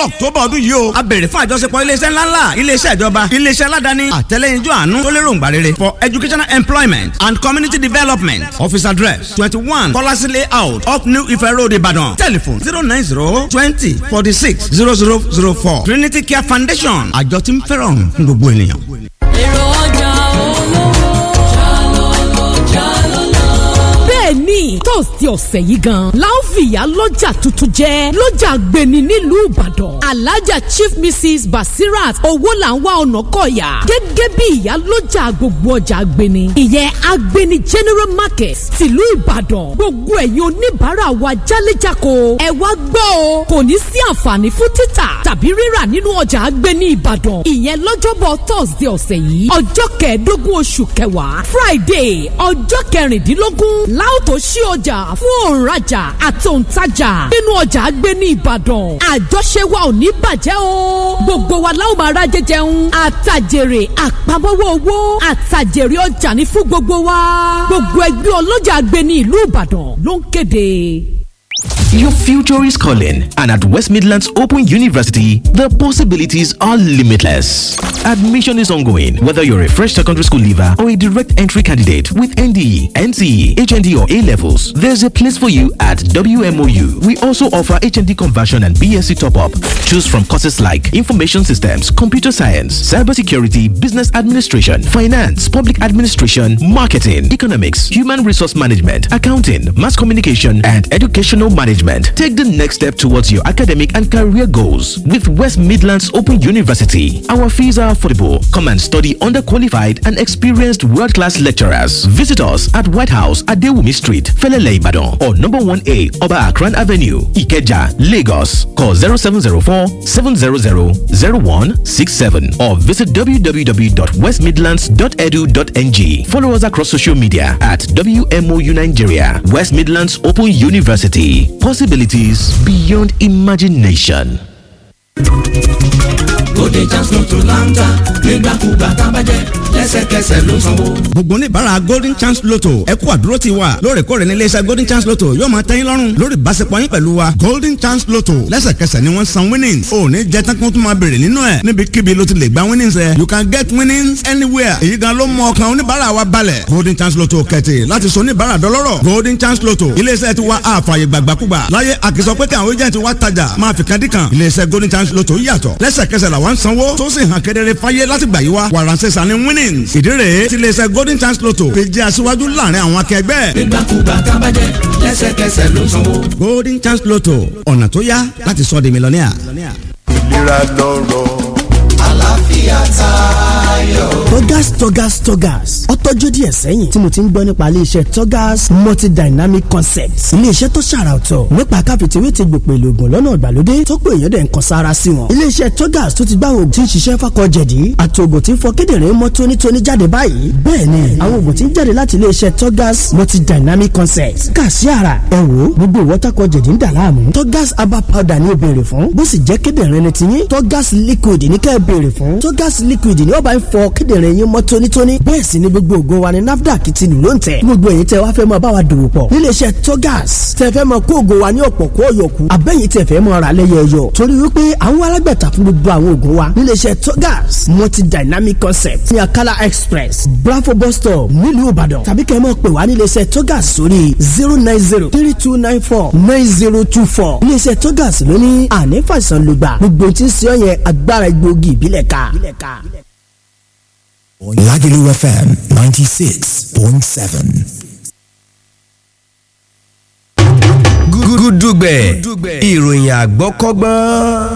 october ọdún yìí o a béèrè fún àjọṣepọ̀ iléeṣẹ́ ńláńlá iléeṣẹ́ ìjọba iléeṣẹ́ aládàáni àtẹlẹ́yinjú àánú tó lérò ńgbà rere for educational employment and community development office address twenty one kọ́lásí layout up new ife road ìbàdàn telephone zero nine zero twenty forty six zero zero zero four trinity care foundation àjọ tí ń fẹ́ràn fún gbogbo ènìyàn. èrò ọjà olówó jálọ́lọ́ jálọ́lọ́. bẹ́ẹ̀ ni tọ́sídẹ̀ẹ́ ọ̀sẹ̀ yìí gan la ó fi ìyá lọ́jà tuntun jẹ́ lọ́jà gbẹ̀ni nílùú ìbàdàn alájà chief mrs basirat owó là ń wá ọ̀nà kọ̀yà gẹ́gẹ́ bí ìyá lọ́jà gbogbo ọjà gbẹ̀ni ìyẹn agbẹ̀ni general market tìlú ìbàdàn gbogbo ẹ̀yin oníbàárà wa jálẹ̀jáko ẹ wá gbọ́ o kò ní sí àǹfààní fún títà tàbí rírà nínú ọjà agbẹ̀ni ìbàdàn ìyẹn lọ́jọ́bọ̀ tọ́sídẹ̀ẹ́ ọ̀sẹ̀ yìí ọjọ́ kẹẹ̀ẹ́dógún oṣù kẹwàá friday ọjọ́ kẹrìndínlógún láòtó ṣí ọjà fún òǹrajà àti òǹtajà nínú ọjà agbẹ̀ni ìbàdàn àjọṣe wa ò ní bàjẹ́ o gbogbo wa láwọn máa rájẹ jẹun àtàjèrè àpamọ́wọ́ owó àtàjèrè ọjà ní fún gbogbo wa gbogbo ẹgbẹ́ ọlọ́jà agbẹ̀ni ìlú ìbàdàn ló ń kéde. Your future is calling, and at West Midlands Open University, the possibilities are limitless. Admission is ongoing, whether you're a fresh secondary school leaver or a direct entry candidate with NDE, NCE, HND, or A levels. There's a place for you at WMOU. We also offer HND conversion and BSc top up. Choose from courses like Information Systems, Computer Science, Cybersecurity, Business Administration, Finance, Public Administration, Marketing, Economics, Human Resource Management, Accounting, Mass Communication, and Educational Management. Take the next step towards your academic and career goals with West Midlands Open University. Our fees are affordable. Come and study under qualified and experienced world class lecturers. Visit us at White House at Dewumi Street, Felele Ibadan, or number 1A Oba Akran Avenue, Ikeja, Lagos. Call 0704 700 0167 or visit www.westmidlands.edu.ng. Follow us across social media at WMOU Nigeria, West Midlands Open University. Possibilities beyond imagination. Bóde chance lotto láńtà nígbàkúgbà tábàjẹ́ lẹ́sẹ̀kẹsẹ̀ ló sanwó. gbogbo oníbàárà golden chance lotto ẹ kú àdúró ti wa lóòrèkóòrè ní iléeṣẹ́ golden chance lotto yóò máa tẹ́yìn lọ́rùn lórí ìbáṣepọ̀ yín pẹ̀lú wa golden chance lotto lẹ́sẹ̀kẹsẹ̀ ni wọ́n san winnings ò ní jẹ́ tán kó tún máa béèrè nínú ẹ̀ níbikíbi ló ti lè gba winnings ẹ̀ you can get winnings anywhere èyí gan ló mú ọkàn oníbàárà wa balẹ̀ golden chance lotto kẹ̀tì láti sọ oníbàárà dọlọ́rọ̀ golden chance lotto iléeṣẹ́ ti wa àfààyè gbàgbàkúgbà láyé àkìsọ pé káwọn agent wa tajà máa fi kan dí kan iléeṣẹ́ golden chance lotto yàtọ̀ lẹ́sẹ̀kẹsẹ̀ làwọn ń sanwó tó sì hàn kedere fáyé láti gbà yí wa wàràǹsẹ̀sà ni winnings ìdí rèé tí iléeṣẹ́ golden chance lotto fi jẹ́ aṣíwájú láàrin àwọn akẹgbẹ́. nígbàkúgbà tábàjẹ́ lẹ́sẹ̀kẹsẹ̀ ló sanwó. golden chance lotto ọ̀nà tó yá láti sọ di mílíọ̀nìà. ìlera lọ́rọ̀ àlàáfíà tayọ. Togas Togas Togas ó tọ́jú díẹ̀ sẹ́yìn tí mo ti ń gbọ́ nípa iléeṣẹ́ Togas multidynamic concepts iléeṣẹ́ tó ṣàrà ọ̀tọ̀ nípa káfíntìwé ti gbòpè lògùn lọ́nà ìgbàlódé tó pé èèyàn dẹ̀ ń kan sára sí wọn. iléeṣẹ́ Togas tó ti gbá àwọn oògùn tí ń ṣiṣẹ́ fákọ̀ jẹ̀dí àti oògùn tí ń fọ kíndìnrín mọ́ tónítóní jáde báyìí bẹ́ẹ̀ ni àwọn oògùn tí ń jáde láti iléeṣẹ́ Togas multidynamic concepts kà sí ara ẹ wò gbogbo ìwọ́tàkọ̀ jẹ̀dí ń dà láàmú Togas herbal powder ni ó béèrè fún bó sì jẹ́ kíndìnrín ni tiyín Togas liquid ní kẹ́ ẹ béèrè fún Togas liquid ni ó bá ń fọ kíndìnrín yín mọ́ tónítóní bẹ́ẹ̀ sì ni gbogbo ògo wa ni NAFDAC ti lù ló ń tẹ̀ gbogbo èyí tẹ wá fẹ́ mọ bá wa dòwò pọ̀ níléeṣẹ́ Togas tẹ fẹ́ mọ kó ògo wa ní ọ̀pọ̀ kó ọ̀yọ̀kù abẹ́yìn tẹ fẹ́ mọ ra lẹ́yọ̀ọ̀yọ̀ torí wípé àwọn alágbàtà fún gbogbo àwọn ògo wa níléeṣẹ́ Togas multi dynamic concept ní Akala express Bravo bus stop nílùú Ìbàdàn tàbí kẹ́ ẹ mọ̀ pé wá níléeṣẹ́ Togas sórí zero nine zero three two nine four nine zero two four níléeṣẹ́ Togas ló ní àní fàìsàn lùgbà gbogbo tí ń ṣe ọ yẹn agbára egbòogi ìbílẹ̀ ká. Lagelu FM 96.7. gúdúgbẹ̀ ìròyìn àgbọ́kọ́gbọ́n.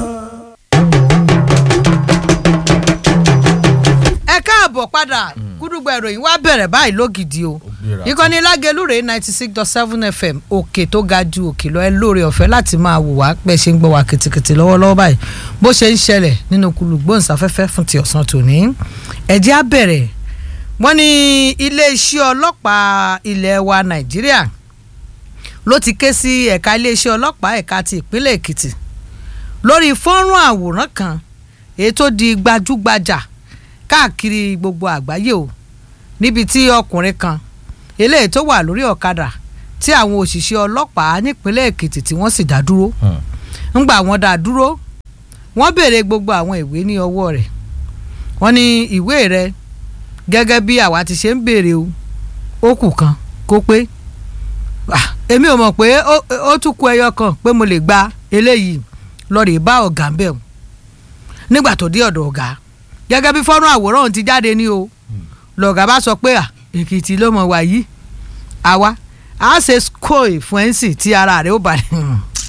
ẹ káàbọ̀ padà gúdúgbà ìròyìn wa bẹ̀rẹ̀ báyìí lógidì o ìkànnì lágẹlúrè ninety six dot seven fm òkè tó ga ju òkè lọ ẹ lóore ọ̀fẹ́ láti máa wò wá pẹ́ ṣe ń gbọ́ wá kìtìkìtì lọ́wọ́lọ́wọ́ báyìí bó ṣe ń ṣẹlẹ̀ nínú kulùgbòǹsáfẹ́fẹ́ fún ti ọ̀sán tòní ẹ̀jẹ̀ á bẹ̀rẹ̀ wọ́n ní iléeṣẹ́ ọlọ́pàá ilẹ̀ wa nàìjíríà ló ti ké sí ẹ̀ka iléeṣẹ́ ọlọ́pàá ẹ̀ka ti ìpínlẹ̀ èkìtì lórí fọ́nrán àwòrán kan èyí tó di gbajúgbajà káàkiri gbogbo àgbáyé o níbi tí ọkùnrin kan eléyìí tó wà lórí ọ̀kadà tí àwọn òṣìṣẹ́ ọlọ́pàá nípínlẹ̀ èkìtì tí wọ́n sì dá dúró ńgbà wọ́n dá dúró wọ́n béèrè gbogbo àwọn ìwé ní ọwọ́ rẹ̀ wọ́n ní ìwé rẹ̀ gẹ́gẹ́ bí àwa ti ṣe ń béèrè o ó kù kan kó pé Ah, èmi ò mọ̀ pé ó- ó tún kù ẹyọ kan pé mo lè gba eléyìí lọ́ọ̀rì bá ọ̀gá ń bẹ̀ wọ́n nígbà tó dé ọ̀dọ̀ ọ̀gá gẹ́gẹ́ bí fọ́nrán àwòrán òun ti jáde ní o lọ̀gá bá sọ pé à èkìtì ló mọ̀ wá yìí àwa a ṣe skoy fún ẹ̀ǹsì tí ara rẹ̀ ó balẹ̀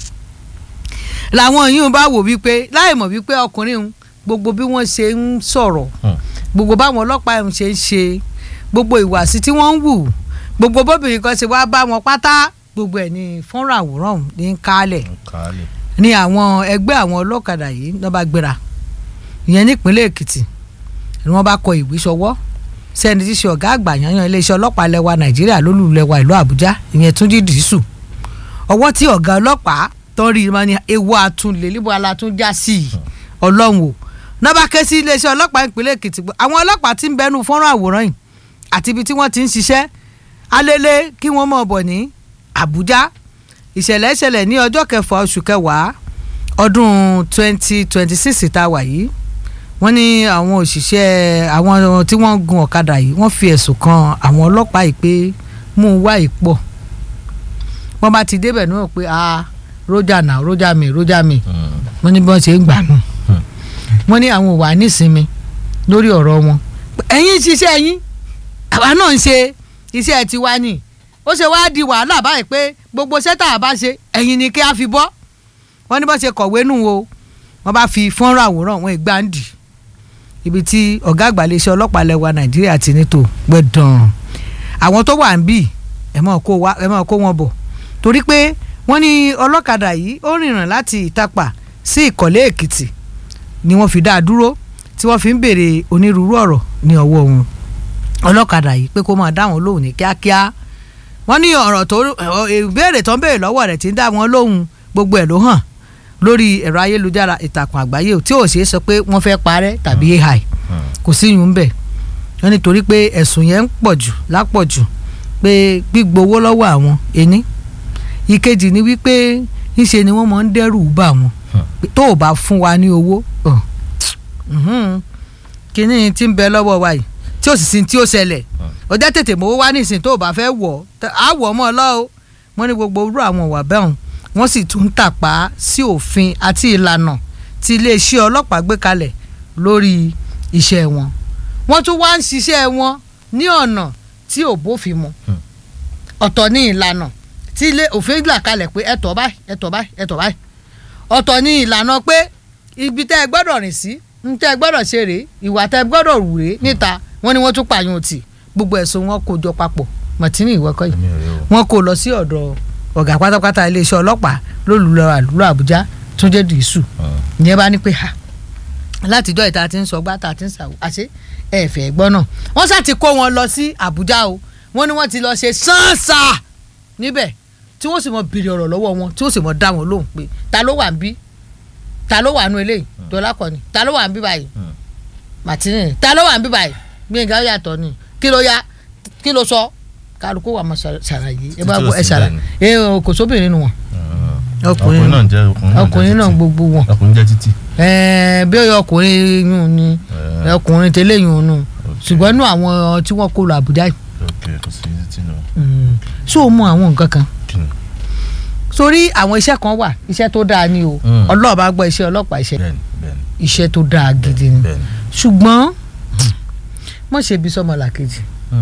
làwọn yìí bá wò wípé láì mọ̀ wípé ọkùnrin òun gbogbo bí wọ́n ṣe ń sọ̀rọ̀ gbogbo báwọn ọlọ́pàá ọ̀hún ṣe ń ṣe gbogbo ìwàsí tí wọ́n ń wù gbogbo bóbìnrin kan ṣe wá bá wọn pátá gbogbo ẹ̀ ní fọ́nrán àwòrán ọ̀hún ní ń kálẹ̀ ní àwọn ẹgbẹ́ àwọn ọlọ́kadà yìí ló bá gbéra ìyẹn nípínlẹ̀ èkìtì ni wọ́n bá kọ ìwé sọwọ́ sẹ́ni tí í ṣe ọ̀gá àgbà yanyan iléeṣẹ́ ọlọ́pàá lẹ́wà nàìjíríà lólùlẹ́wà ìlú àbújá ìyẹn túnjí dìísù ọwọ́ tí ọ̀gá ọlọ́pàá tó rí wọn ni ewu àtúnlẹ̀ níbo alátúnjá sí i ọlọ́run o náà bá ké sí iléeṣẹ́ ọlọ́pàá ìpínlẹ̀ èkìtì pé àwọn ọlọ́pàá ti ń bẹnu fọ́nrán àwòrán yìí àti ibi tí wọ́n ti ń ṣiṣẹ́ alẹ́lẹ́ kí wọ́n mọ̀ bọ̀ ní àbújá ìṣẹ̀lẹ̀ ìṣẹ̀lẹ̀ ní ọjọ́ kẹfà oṣù kẹwàá ọdún twenty twenty six tá a wà yìí wọ́n ní àwọn òṣìṣẹ́ àwọn tí wọ́n gun ọ̀kadà yìí wọ́n fi ẹ̀sùn kan àwọn ọlọ́pàá yìí pé mú un wá ìpọ̀ wọ́n bá ti débẹ̀ náà pé a rójà náà rójà mi rójà mi wọ́n ní bí wọ́n ṣe ń gbà nù wọ́n ní àwọn ò wà nísinmi lórí ọ̀rọ̀ wọn ẹ̀yin ṣiṣẹ́ yín àwa náà ń ṣe iṣẹ́ tiwa ni ó ṣe wáá di wàhálà báyìí pé gbogbo sẹ́tà àbá ṣe ẹ̀yin ni kí a fi bọ́ wọ́n ní bọ́n ṣe kọ̀wé nù o wọ́n bá fi fọ́nrán àwòrán wọn ìgbàǹdì ibi tí ọ̀gá àgbà iléeṣẹ́ ọlọ́pàá lẹ́wà nàìjíríà ti ní tó gbẹ̀dàn àwọn tó wà ń bì ẹ̀ mọ̀ kó wa- ẹ̀ mọ̀ kó wọn bọ̀ torí pé wọ́n ní ọlọ́kadà yìí ó rìnrìn láti ìtapà sí ìkọ̀lé èkìtì ni wọ́n fi dá a dúró tí wọ́n fi ń béèrè onírúurú ọ̀rọ̀ ní ọwọ́ wọn ọlọ́kadà yìí pé kó máa dá wọn lóhùn ní kíákíá wọ́n ní ọ̀rọ̀ tó ọ̀, ìbéèrè tó ń béèrè lọ́wọ́ rẹ̀ tí ń dá wọn lóhùn gbogbo ẹ̀ ló hàn lórí ẹ̀rọ ayélujára ìtàkùn àgbáyé tí ò ṣeé sọ pé wọ́n fẹ́ parẹ́ tàbí ai kò sí yùn bẹ̀ wọ́n nítorí pé ẹ̀sùn yẹn ń pọ̀ jù lápọ̀jù pé gbígbowó lọ́wọ́ àwọn ení ìkejì ni wípé ńṣe ni wọ́n máa ń dẹ́rù bà wọ́n pé tó o bá fún wa ní owó ọ̀, mhm, kínní tí ń bẹ lọ́wọ́ wa yìí tí ó sì sin tí ó ṣẹlẹ̀ ó jẹ́ tètè mowó wá nísìn tó o bá fẹ́ wọ̀ ọ́ á wọ̀ ọ́ mọ́ ọ lọ́ o wọ́n ní gbogbo irú àwọn ìwà bẹ́ẹ̀ hàn wọ́n sì tún ń tàpá sí òfin àti ìlànà tí iléeṣẹ́ ọlọ́pàá gbé kalẹ̀ lórí iṣẹ́ wọn wọ́n tún wá ń ṣiṣẹ́ wọn ní ọ̀nà tí ò bófin mu ọ̀tọ̀ ní ìlànà tí ilé òfin là kalẹ̀ pé ẹ̀tọ́ báyìí ẹ̀tọ́ báyìí ẹ̀tọ́ báyìí ọ̀tọ̀ ní ìlànà pé ibi tẹ́ ẹ gbọ́dọ̀ rìn sí ń tẹ́ ẹ gbọ́dọ̀ ṣe rèé ìwà tẹ́ ẹ gbọ́dọ̀ rù rèé níta wọ́n ní wọ́n tún pààyàn tì gbogbo ẹ̀sùn wọn kó jọ papọ̀ mọ̀tínì ìwọ́kọ̀ yìí wọ́n kó lọ sí ọ̀dọ̀ ọ̀gá pátápátá iléeṣẹ́ ọlọ́pàá lólùlọ àlùlọ àbújá túnjẹ dìísù ìyẹn bá ní pé ha látijọ́ ìta ti ń sọ gbá ta ti ń sàwọ́ àṣé ẹ fẹ́ gbọ́ náà wọ́n sá ti kó wọn lọ sí àbújá o wọ́n ní wọ́n ti lọ ṣe sáǹsà níbẹ̀ tí wọ́n sì mọ bèrè ọ̀rọ̀ lọ́wọ́ wọn tí wọ́n sì mọ dá wọn lóhùn pé ta ló wà ń bí ta ló wà nù eléyìí dọ́là kọ́ni ta ló wà ń bí báyìí màtínì ta ló wà ń bí báyìí gbẹ̀ngà ó yàtọ̀ ni kí ló yá kí ló sọ kálukú wà mọ ṣàlàyé ẹ bá gbọ́ ẹ ṣàlàyé ẹ ò kò sóbìnrin nù wọn ọkùnrin náà jẹ́ ọkùnrin náà gbogbo wọn ọkùnrin jẹ́ títì. ẹẹ bí ọyọ ọkùnrin yún ni ọkùnrin tẹ́lẹ̀ yún nù ṣùgbọ́n nù àwọn tí wọ́n kó lọ Àbújá yìí ok kò sí títì náà. ṣó o mọ àwọn nǹkan kan sórí àwọn iṣẹ́ kan wà iṣẹ́ tó dáa ni o ọlọ́ọ̀ bá gbọ́ iṣẹ́ ọlọ́pàá iṣẹ́ iṣẹ́ tó dáa gidi ni ṣùgbọ́n mọ̀ ṣe ibi sọmọlàkejì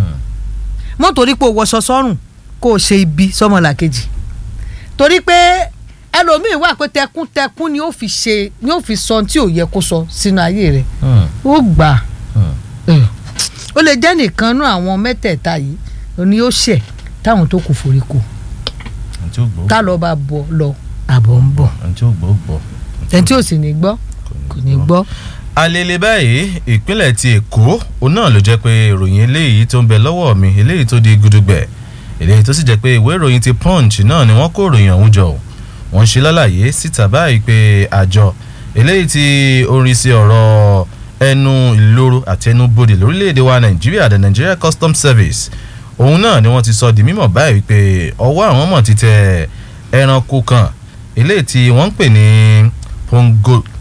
mọ̀ torí pé o wọṣọ sọ́rùn kó o ṣe ibi sọmọlàkejì torí pé ẹlòmíì wà pé tẹkúntẹkún ni ó fi ṣe ni ó fi sọ tí ò yẹ kó sọ sínú ayé rẹ̀ ó gbà ó lè jẹ́ nìkan nú àwọn mẹ́tẹ̀ẹ̀ta yìí ni ó ṣẹ̀ táwọn tó kù forí kù tá lọ bá bọ lọ àbọ̀ ń bọ̀ ẹni tí ò sì ní gbọ́ kò ní gbọ́. alele báyìí ìpínlẹ̀ ti èkó òun náà ló jẹ́ pé ìròyìn eléyìí tó ń bẹ lọ́wọ́ mi eléyìí tó di gudugbẹ̀ eléyìí tó sì jẹ́ pé ìwé ìròyìn ti punch náà ni wọ́n kó ìròyìn ọ̀hún jọ wọ́n ṣe lálàyé síta báyìí pé àjọ eléyìí tí orin sí ọ̀rọ̀ ẹnu ìloro àti ẹnu bodè lórílẹ̀‐èdè wa nàìjíríà the Nigeria Customs Service òun náà ni wọ́n ti sọ di mímọ̀ báyìí pé ọwọ́ àwọn mọ̀ ti tẹ ẹranko kan eléyìí tí wọ́n ń pè ní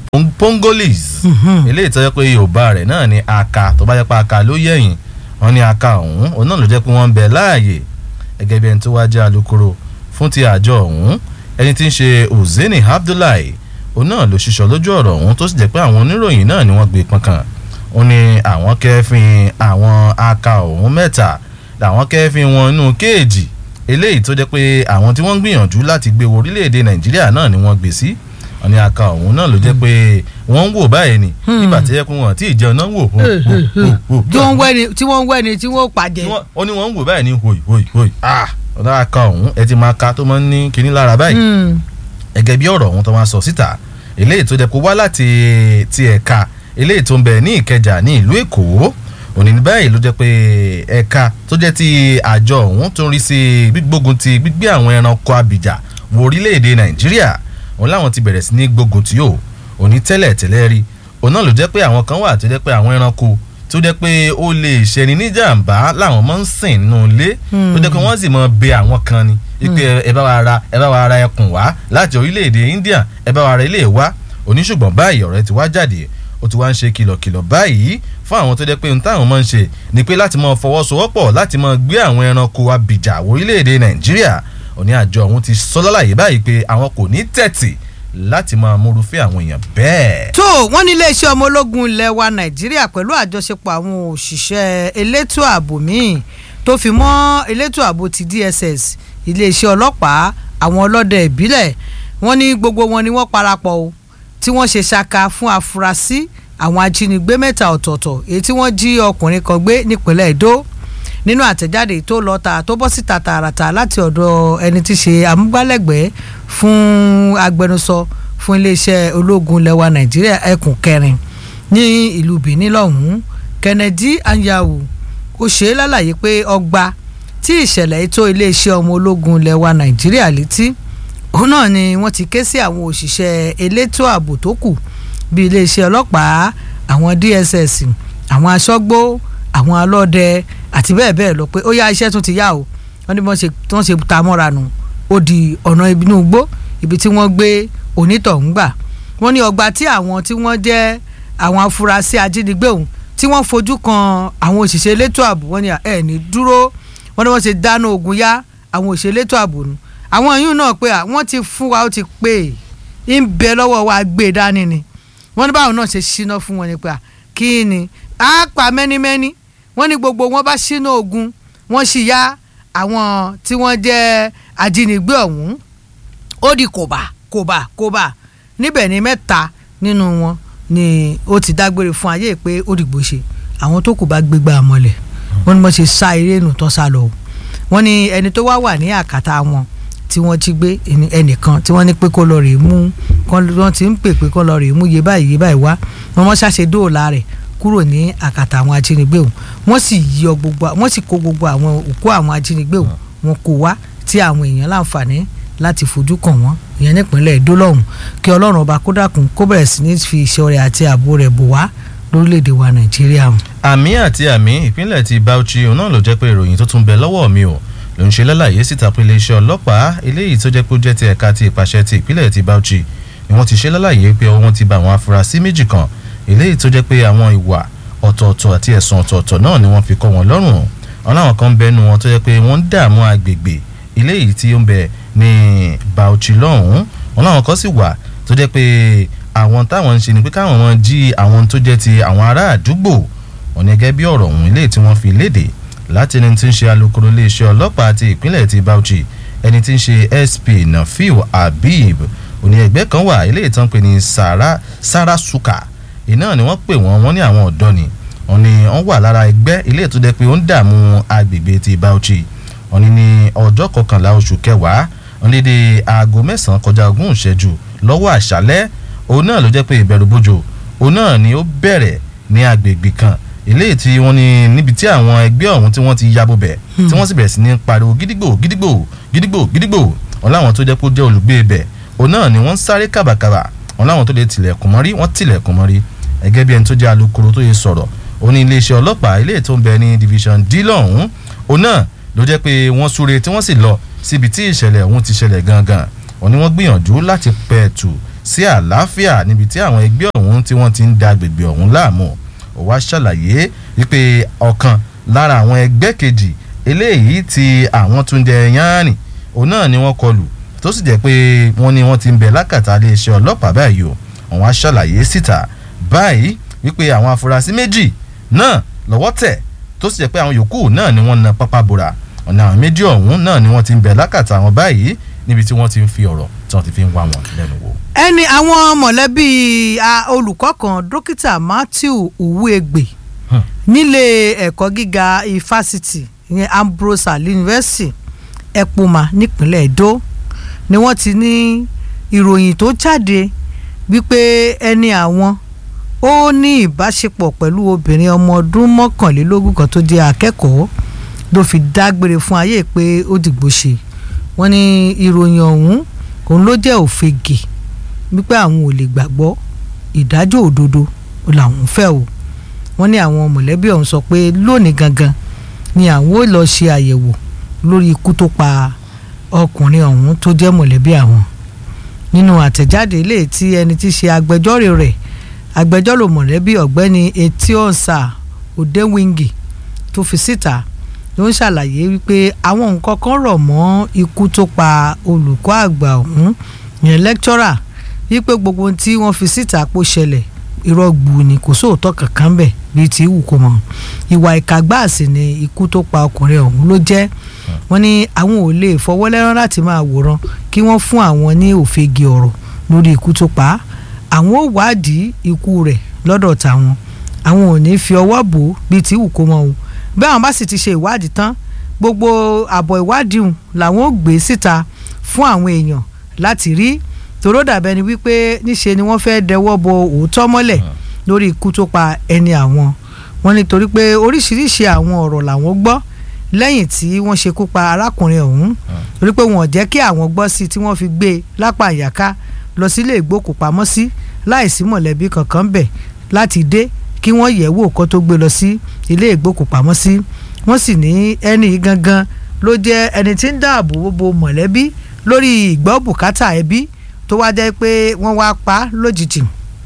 pong- pongolis eléyìí tó jẹ́ pé yorùbá rẹ̀ náà ni aka tó bá jẹ́ pé aka ló yẹ̀yìn wọn ní aka ọ̀hún òun náà ló jẹ́ pé wọ́n ń bẹ láàyè gẹ́gẹ́ bí ẹni tó wá jẹ́ alukoro fún ti àjọ ọ̀hún ẹni tí ń ṣe ozeni abdullahi òun náà ló ṣiṣọ́ lójú ọ̀rọ̀ ọ̀hún tó sì jẹ́ pé àwọn oníròyìn náà ni wọ́n gbé pọnkàn ó ní àwọn kẹ́fìn àwọn aka ọ̀hún mẹ́ta làwọn kẹ́fìn wọn inú kéèjì eléyìí tó jẹ́ pé àwọn tí wọ́n ń gbìyànjú láti gbé wo orílẹ̀-èdè nàìjíríà náà ni wọ́n gbé sí wọn ní aka ọ̀hún náà ló jẹ́ pé wọ́n ń wò báyìí ni nígbà tí ẹkùn wọn tí ìjẹun náà ń wò hó hó hó hó tí wọ́n ń wẹ́ni tí wọ́n ń wẹ́ni tí wọ́n pàjẹ́. ó ní wọ́n ń wò báyìí ní hoi hoi hoi ah ọ̀dà aka ọ̀hún ẹ ti máa ka tó máa ń ní kinní lára báyìí gẹ́gẹ́ bí ọ̀rọ̀ ọ̀hún tó máa sọ síta eléyìí tó jẹ́ kó wá láti ti ẹ̀ka eléyìí tó ń bẹ ní ìkẹjà ní ìlú èkó òní ní báyìí ló jẹ́ pé ẹ̀ka tó jẹ́ ti àjọ ọ̀hún tó ń rí sí gbígbógun ti gbígbé àwọn ẹranko abìjà wo orílẹ̀-èdè nàìjíríà òun láwọn ti bẹ̀rẹ̀ sí ní gbógun tí yóò òní tẹ́lẹ̀ tẹ́lẹ̀ rí òun náà ló jẹ́ pé àwọn kan wà tó jẹ́ pé àwọn ẹranko tó jẹ́ pé ó lè ṣẹni níjàmbá láwọn máa ń sìn nínú ilé tó jẹ́ pé wọ́n sì máa bẹ àwọn kan ni ipe ẹ bá wa ra ẹ bá wa ra ẹkùn wá láti orílẹ̀-èdè India ẹ bá wa ra ilé wá oníṣùgbọ́n báyìí ọ̀rẹ́ ti wá jáde ó ti wá ń ṣe kìlọ̀kìlọ̀ báyìí fún àwọn tó jẹ́ pé ohun táwọn máa ń ṣe ni pé láti máa fọwọ́sowọ́pọ̀ láti máa gbé àwọn ẹranko abìjà orílẹ̀-èdè Nàìjíríà òní àjọ ọ̀hún ti sọ lálàyé báyìí pé àwọn kò ní tẹ̀tì láti máa múrufẹ́ àwọn èèyàn bẹ́ẹ̀. tó wọ́n ní iléeṣẹ́ ọmọ ológun ilẹ̀ wa nàìjíríà pẹ̀lú àjọṣepọ̀ àwọn òṣìṣẹ́ elétò ààbò míì tó fi mọ́ elétò ààbò ti DSS iléeṣẹ́ ọlọ́pàá àwọn ọlọ́dẹ ìbílẹ̀ wọ́n ní gbogbo wọn ni wọ́n parapọ̀ o tí wọ́n ṣe ṣaka fún afurasí àwọn ajínigbé mẹ́ta ọ̀tọ̀ọ̀tọ̀ èyí tí wọ́n jí ọkùnrin kan gbé nípínlẹ̀ Èdó nínú àtẹ̀jáde tó lọ ta tó bọ́ síta tààràtà láti ọ̀dọ̀ ẹni tí ṣe amúgbálẹ́gbẹ̀ẹ́ fún agbẹnusọ fún iléeṣẹ́ ológun lẹwa nàìjíríà ẹkùn kẹrin ní ìlú benin lọ́hùn-ún kennedy anyanwu ó ṣe é lálàyé pé ọgbà tí ìṣẹ̀lẹ̀ ètò iléeṣẹ́ ọmọ ológun lẹwa nàìjíríà létí òun náà ni wọ́n ti ké sí àwọn òṣìṣẹ́ elétò ààbò tó kù bíi iléeṣẹ́ ọlọ́pàá àwọn dss àwọn aṣọ́gbó àwọn alọ́dẹ àti bẹ́ẹ̀ bẹ́ẹ̀ lọ pé ó yá iṣẹ́ tún ti yá o wọ́n ní wọ́n ṣe ta mọ́ra nù ó di ọ̀nà inú igbó ibi tí wọ́n gbé onítọ̀hún gbà wọ́n ní ọgbà tí àwọn tí wọ́n jẹ́ àwọn afurasí ajínigbé ọ̀hún tí wọ́n fojú kan àwọn òṣìṣẹ́ elétò ààbò wọ́n ní ẹ̀ ní dúró wọ́n ní wọ́n ṣe dáná ogun yá àwọn òṣìṣẹ́ elétò ààbò nù àwọn yìí náà pé wọ́n ti fún wa ó ti pé ń bẹ lọ́wọ́ wa gbé dání ni wọ́n ní báwọn náà ṣe ṣíná fún wọn ni pé kí ni á pa mẹ́nímẹ́ní wọ́n ní gbogbo wọn bá ṣínà ogun wọ́n sì yá àwọn tí wọ́n jẹ́ ajínigbé ọ̀hún ó di kòbá kòbá kòbá níbẹ̀ ni mẹ́ta nínú wọn ni ó ti dágbére fún ayé pé ó dìgbò ṣe àwọn tó kù bá gbégbá àmọ́lẹ̀ wọ́n ní wọ́n ṣe sá eré nù tán sá lọ wọ́n ní ẹni tó wá wà ní àkàtà wọn tí wọ́n ti gbé ẹnìkan tí wọ́n ní pé kó lọ rèé mú wọ́n ti ń pè pé kó lọ rèé mú yé báyìí yé báyìí wá wọ́n mọ́ ṣàṣe dóòlà rẹ̀ kúrò ní àkàtà àwọn ajínigbé òun wọ́n sì yọ gbogbo wọ́n sì kó gbogbo àwọn òkú àwọn ajínigbé òun wọn kò wá tí àwọn èèyàn láǹfààní láti fojú kàn wọ́n ìyẹn nípínlẹ̀ èdò lọ́hùn kí ọlọ́run ọba kó dákun kó bẹ̀rẹ̀ sí ní fi ìṣọ́ rẹ̀ àti ààbò rẹ̀ bò wá lórílẹ̀‐èdè wa nàìjíríà. àmì àti àmì ìpínlẹ̀ ti Bauchi òun náà ló jẹ́ pé ìròyìn tó tún bẹ lọ́wọ́ mi ò ló ń ṣe lálàyé síta pé iléeṣẹ́ ọlọ́pàá eléyìí tó jẹ́ pé ó jẹ́ ti ẹ̀ka ti ìpàṣẹ ti ìpínlẹ̀ ti Bauchi ni wọ́n ti ṣe lálàyé pé wọ́n ti bá àwọn afurasí méjì kan eléyìí tó jẹ́ pé àwọn ìwà ọ̀tọ̀ọ̀tọ̀ àti ẹ̀sùn ọ̀tọ̀ọ̀tọ̀ náà ni wọ́n fi kọ́ wọn lọ́rùn wọn láwọn kan bẹnu wọn tó jẹ́ pé wọ́n ń dààmú agbègbè eléyìí tí ó ń bẹ ní Bauchi lọ́hùn-ún wọn láwọn kan sì wà tó jẹ́ pé àwọn táwọn ń ṣe ni pé káwọn wọn jí àwọn tó jẹ́ ti àwọn ará àdúgbò wọn ní gẹ́gẹ́ bí ọ̀rọ̀ ọ̀hún eléyìí tí wọ́n fi léde láti ẹni tí ń ṣe alukoro iléeṣẹ́ ọlọ́pàá ti ìpínlẹ̀ ti Bauchi ẹni tí ń ṣe SP Nafiu Habib òní ẹgbẹ́ kan wà eléyìí tán pè ní Sarasuka iná ni wọ́n pè wọ́n wọ́n ní àwọn ọ̀dọ́ ni wọ́n ní wọ́n wà lára ẹgbẹ́ ilé tó jẹ́ pé ó ń dààmú agbègbè ti Bauchi wọ́n ní ní ọjọ́ kọkànlá oṣù kẹwàá wọ́n lé dé aago mẹ́sàn-án kọjá ogún ìṣẹ́jú lọ́wọ́ àṣálẹ́ òun náà ló jẹ́ pé ìbẹ̀rù bójò òun náà ni ó bẹ̀rẹ̀ ní agbègbè kan ilé tí wọ́n ní níbi tí àwọn ẹgbẹ́ ọ̀hún tí wọ́n ti yabo bẹ̀ tí wọ́n sì bẹ̀rẹ̀ sí ní pariwo gídígbò gídígbò gídígbò gídígbò wọn láwọn tó jẹ́ pé ó jẹ́ olùgbé ibẹ̀ òun náà ni wọ́n ń sáré kàbàkàbà wọn láwọn tó lè tilẹ̀kùn mọ́rí wọ́n tilẹ̀kùn mọ́rí ẹgẹ́ bí ẹni tó jẹ́ alukoro tó yẹ sọ̀rọ̀ ó ní iléeṣẹ́ ọlọ́pàá ilé tó ń bẹ ní division d lọ́hún òun náà ló jẹ́ pé wọ́n súre tí wọ́n sì lọ síbi tí ìṣẹ̀lẹ̀ ọ̀hún ti ṣẹlẹ̀ gangan wọ́n ní wọ́n gbìyànjú láti pẹ̀tù sí àlàáfíà níbi tí àwọn ẹgbẹ́ ọ̀hún tí wọ́n ti ń da agbègbè ọ̀hún láàmú ó wá ṣàlàyé wípé ọ̀kan lára àwọn ẹgbẹ́ kejì eléyìí tí àwọn tún jẹ yánni òun náà ni wọ́n kọlù tó sì jẹ́ pé wọ́n ní wọ́n ti ń bẹ lákàtà iléeṣẹ́ ọlọ́pàá báyìí o àwọn á ṣàlàyé síta báyìí wípé àwọn afurasí méjì náà lọ́wọ́ tẹ̀ tó sì jẹ́ pé àwọn yòókù náà ni wọ́n na pápá bora ọ̀nà àwọn méjì ọ̀hún náà ni wọ́n ti ń bẹ lákàtà àwọn báyìí níbi tí wọ́n ti ń fi ọ̀rọ̀ tí wọ́n ti fi ń wá wọn lẹ́nu wò. ẹni àwọn mọ̀lẹ́bí a, olùkọ́ kan dókítà matthew uwegbe nílé ẹ̀kọ́ gíga ifásitì ìyẹn ambrose ali university ẹ̀pùmà nípínlẹ̀ edo ni wọ́n ti ní ìròyìn tó jáde wípé ẹni àwọn ó ní ìbáṣepọ̀ pẹ̀lú obìnrin ọmọ ọdún mọ́kànlélógún kan tó jẹ́ akẹ́kọ̀ọ́ ló fi dágbére fún ayé pé ó dìgbò ṣe wọ́n ní ìròyìn ọ̀hún òun ló jẹ́ òfegè wípé àwọn ò lè gbàgbọ́ ìdájọ́ òdodo làwọn fẹ́ o wọ́n ní àwọn mọ̀lẹ́bí ọ̀hún sọ pé lónìí gangan ni àwọn ò lọ ṣe àyẹ̀wò lórí ikú tó pa ọkùnrin ọ̀hún tó jẹ́ mọ̀lẹ́bí àwọn nínú àtẹ̀jáde ilé tí ẹni tí ṣe agbẹjọ́rò rẹ̀ agbẹjọ́rò mọ̀lẹ́bí ọ̀gbẹ́ni etionsa odewingi tó fi síta ló ń ṣàlàyé wípé àwọn nǹkan kan rọ̀ mọ́ ikú tó pa olùkọ́ àgbà ọ̀hún yẹn lẹ́kítọ́rà wípé gbogbo ohun tí wọ́n fi síta pò ṣẹlẹ̀ irọ́ gbù ni kò sóòótọ́ kankan bẹ̀ bíi ti wù kó mọ̀ ìwà ìkàgbáàsì ni ikú tó pa ọkùnrin ọ̀hún ló jẹ́ wọ́n ní àwọn ò lè fọwọ́ lẹ́rán láti máa wòran kí wọ́n fún àwọn ní òfegè ọ̀rọ̀ lórí ikú tó pa á àwọn ò wádìí ikú rẹ̀ lọ́dọ̀ tàwọn àwọn ò ní fi ọwọ́ bò ó bíi ti wù kó mọ̀ o bí àwọn bá sì ti ṣe ìwádìí tán gbogbo àbọ̀ ìwádìí hùn làwọn ò gbé síta fún àwọn èèyàn láti rí tòró dàbẹ́ ni wípé níṣe ni wọ́n fẹ́ dẹwọ́ bo òótọ́ mọ́lẹ̀ lórí ikú tó pa ẹni àwọn wọn nítorí pé oríṣiríṣi àwọn ọ̀rọ̀ làwọn gbọ́ lẹ́yìn tí wọ́n ṣekú pa arákùnrin ọ̀hún torí pé wọn ò jẹ́ kí àwọn gbọ́ sí tí wọ́n fi gbé e lápá àyàká lọ sílé ìgbókùpamọ́sí láìsí mọ̀lẹ́bí kankan bẹ̀ láti dé kí wọ́n yẹ̀ wò kó tó gbé lọ sí ilé ìgbókùpamọ́sí wọ́n sì ní ẹni yìí gangan ló jẹ́ ẹni tí ń dáàbò bo mọ̀lẹ́bí lórí ìgbọ́ bùkátà ẹbí tó wá jẹ́ pé wọ́n wá pa á lójijì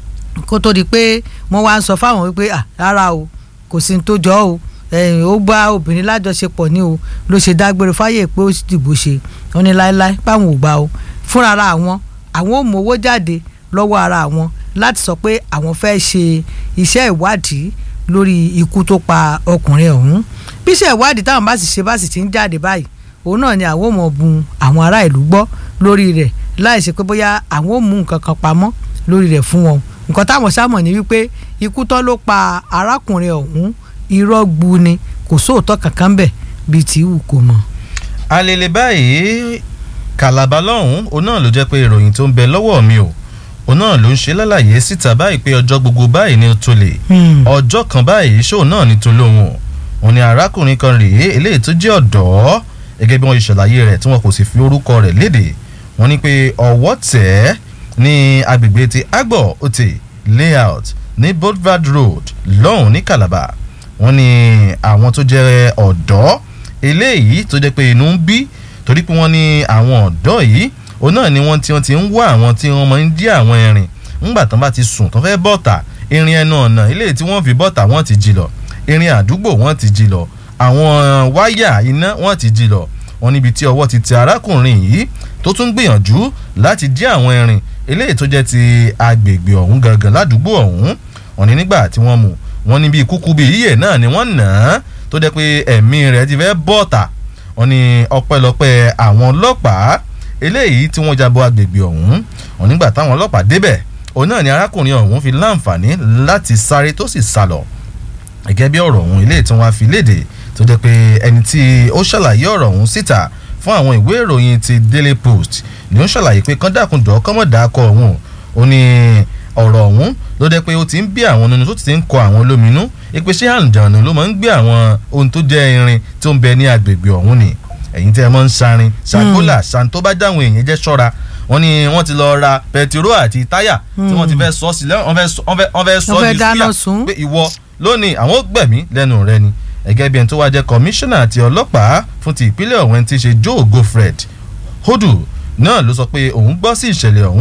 kó tó di pé wọ́n wá ń sọ fáwọn wípé à rárá o kò sí ní tó jọ o ẹ̀yìn ó bá obìnrin lájọṣepọ̀ ní o ló ṣe dágbére fáyè pé ó dìbò ṣe wọ́n ní láéláé páwọn ò gbà o fúnra ara àwọn àwọn ò mú owó jáde lọ́wọ́ ara àwọn láti sọ pé àwọn fẹ́ ṣe iṣẹ́ ìwádìí lórí ikú tó pa ọkùnrin ọ̀hún bí iṣẹ́ ìwádìí táwọn bá sì ṣe bá sì ti ń jáde báyìí òun náà ni àwọn ò mọ̀ bun àwọn ará ìlú gbọ́ lórí rẹ̀ láì ṣe pé bóyá àwọn ò mú nǹkan kan pamọ́ lórí rẹ̀ fún wọn nǹkan táwọn sámọ̀ ní wípé ikú tán ló pa arákùnrin ọ̀hún irọ́ gbu ni kò sóòótọ́ kankan bẹ̀ bíi tí wù kó mọ̀. alele báyìí kàlàbà lọ́hùn-ún òun náà ló jẹ́ pé ìròyìn tó ń bẹ lọ́wọ́ mi o òun náà ló ń ṣe lálàyé síta báyìí pé ọjọ́ gbogbo báyìí ni ó tó lè ọjọ́ kan báyìí ṣóò náà ní tó lóhùn òun ni arákùnrin kan rèé eléyìí tó jẹ́ ọ̀dọ́ gẹ́gẹ́ bí wọ́n ṣe ṣàlàyé rẹ̀ tí wọn kò sì fi orúkọ rẹ̀ léde wọ́n ní pé ọwọ́ tẹ̀ ẹ́ ní agbègbè ti agbo ote layout ní boulevard road lọ́hùn ní calabar wọ́n ní àwọn tó jẹ́ ọ̀dọ́ eléyìí tó jẹ́ pé inú ń bí torí pé wọ́n ní àwọn ọ̀dọ́ yìí òun náà ni wọ́n ti wọ́n ti ń wá àwọn tí wọ́n máa ń dí àwọn ẹ̀rìn ńgbà tán bá ti sùn tán fẹ́ bọ́ta irin ẹnu ọ̀nà eléyìí tí wọ́n fi bọ́ta wọ́n ti jí lọ irin àdúgbò wọ́n ti jí lọ àwọn wáyà iná wọ́n ti jí lọ wọ́n níbi tí ọwọ́ ti tẹ arákùnrin yìí tó tún gbìyànjú láti dí àwọn ẹ̀rìn eléyìí tó jẹ́ ti agbègbè ọ̀hún gangan ládùúgbò ọ̀hún wọ́n ní nígbà tí wọ́n mú wọ́n ní bíi kúkú bíi yíyẹ náà ni wọ́n nà á tó jẹ́ pé ẹ̀mí rẹ̀ ti fẹ́ bọ́ọ̀tà wọ́n ní ọpẹ́lọpẹ́ àwọn ọlọ́pàá eléyìí tí wọ́n jabo agbègbè ọ̀hún wọ́n nígbà táwọn ọlọ́pàá débẹ̀ òun náà ni arákùnrin ọ̀hún fi láǹfààní láti sáré tó sì sálọ gẹ́gẹ́ bí ọ̀rọ̀ ọ̀hún eléyìí tí wọ́n á fi léde tó jẹ́ pé ẹni tí ó ṣàlàyé ọ̀rọ̀ ọ̀hún síta fún àwọn ìwé ìròyìn ti daily post ni ó ṣàlàyé pé kán dákúndọ̀ kọ́mọ̀dàkọ̀ ọ̀hún ó ní ọ̀rọ̀ ọ̀hún ló jẹ́ pé ó ti ń bí àwọn nínú tó ti ń kọ àwọn lóminú ipe ṣé àǹdànù ló máa ń gbé àwọn ohun tó jẹ́ irin tó ń bẹ ní agbègbè ọ̀hún ni ẹ̀yin tẹ́ ẹ mọ́ ń sarin ṣàgbọ́là ṣàn tó bá dáhùn èèyàn jẹ́ ṣọ́ra wọ́n ní wọ́n ti lọ ra pẹtiró àti táyà tí wọ́n ti fẹ́ sọ sílẹ̀ wọ́n fẹ́ sọ ní síyà pé ìwọ lónìí àwọn gbẹ̀mí lẹ́nu rẹ ni ẹgẹ́ bí ẹni tó wá jẹ́ kọmíṣánná àti ọlọ́pàá fún ti ìpínlẹ̀ ọ̀hún ti ṣe joe gofred hodu náà ló sọ pé òun gbọ́ sí ìṣẹ̀lẹ̀ ọ̀hún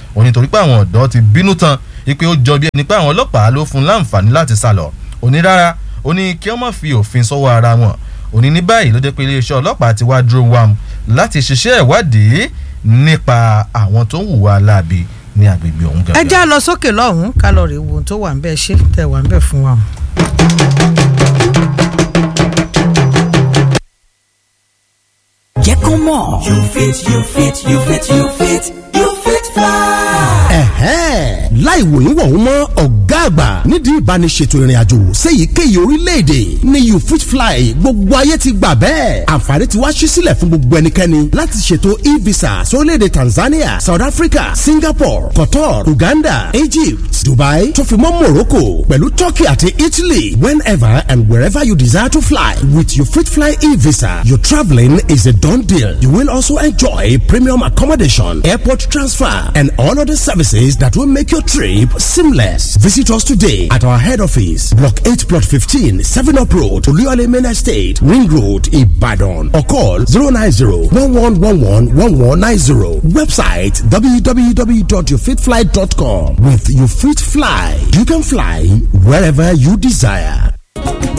ó ní torí pé àwọn ọ̀dọ́ ti bínú tán ipe ó jọ bí ẹni pé àwọn ọlọ́pàá ló fún láǹfààní láti sá lọ ó ní rárá ó ní kí wọ́n má fi òfin sọ́wọ́ ara wọn ó ní ní báyìí ló jẹ́ pé iléeṣẹ́ ọlọ́pàá ti wá dúró wam láti ṣiṣẹ́ ìwádìí nípa àwọn tó ń hùwà láabi ní agbègbè ọ̀hún ẹ já lọ sókè lọ́hùn-ún ká lọ rè wo ohun tó wà ń bẹ́ẹ̀ ṣe tẹ̀ wà ń bẹ́ẹ̀ fún wa. jẹ́ kó mọ̀. you fit you fit you fit you fit you fit fly. ẹ̀hẹ́n láì wòyún wọ̀hún mọ́ ọ̀gá àgbà nídìí ìbániṣètò ìrìn àjò séyìíkéyìí orílẹ̀-èdè ní you fit fly gbogbo ayé ti gbà bẹ́ẹ̀ àǹfààní ti wá ṣí sílẹ̀ fún gbogbo ẹnikẹ́ni láti ṣètò e-visa sórílẹ̀-èdè Tanzania South Africa Singapore Qatar Uganda Egypt Dubai tó fi mọ́ Morocco pẹ̀lú Turkey àti Italy whenever and wherever you desire to fly with you fit fly e-visa your travelling is a done deal you will also enjoy premium accommodation airport transfer and all other services that will make your trip seamless. Visit us today at our head office, Block 8, Plot 15, 7 Up Road, Oluyole Main Estate, Ring Road, Ibadan. Or call 090-1111-1190. Website www.yourfitfly.com. With You Fit Fly, you can fly wherever you desire.